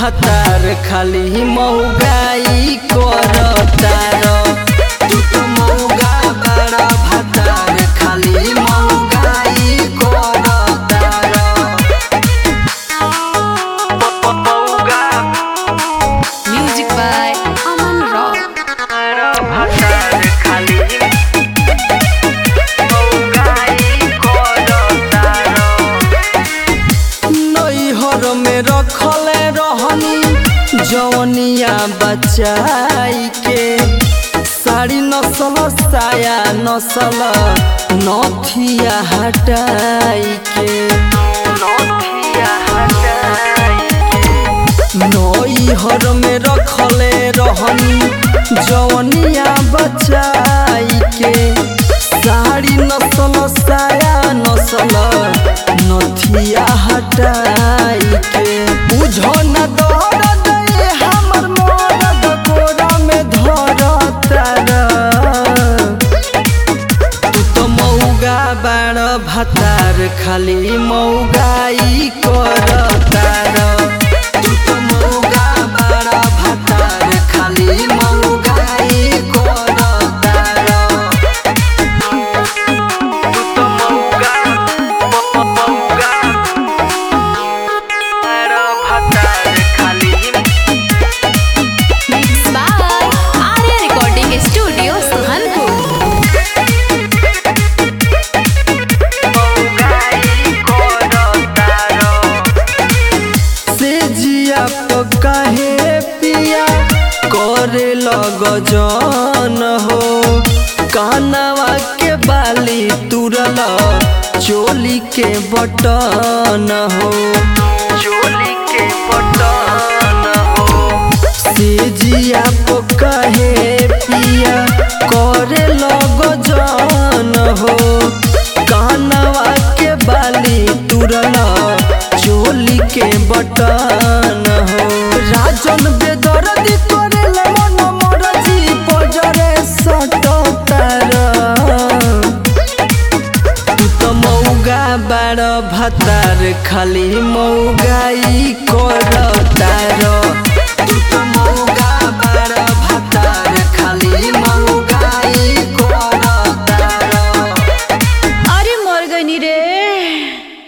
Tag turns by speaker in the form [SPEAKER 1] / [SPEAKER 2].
[SPEAKER 1] भतार खाली मौगाई करतार तू तो मौगा बड़ा भतार खाली मौगाई करतार मौगा
[SPEAKER 2] Music by Aman Rock.
[SPEAKER 1] भतार खाली मौगाई करतार नैहर में रखले रहनी जवनिया बचाई के साड़ी नसल साया नसल नथिया हटाई के नथिया हटाई के नैहर में रखले रहनी जवनिया बचाई के साड़ी नसल साया नसल नथिया हटाई के बुझो न दर्द ये हमर मरद कोरा में धरतार तू तो मौगा बाड़ भतार खाली मौगाई करतार तू तो मौगा बाड़ भतार खाली मौगाई करतार तू तो मौगा मौगा बाड़ भतार खाली
[SPEAKER 2] Mixed by Arya Recording Studio, Suhanpur.
[SPEAKER 1] से जिया तो काहे पिया करे लग जन हो कानवा के बाली तुरल चोली के बटन हो चोली के बटन हो से जिया तो काहे पिया करे लग जन हो कानवा के बाली तुरल चोली के बटन हो राजन बेदर्दी करेल मन मरजी पजरे सटतार तू तो मौगा बाड़ भतार खाली मौगाई करतार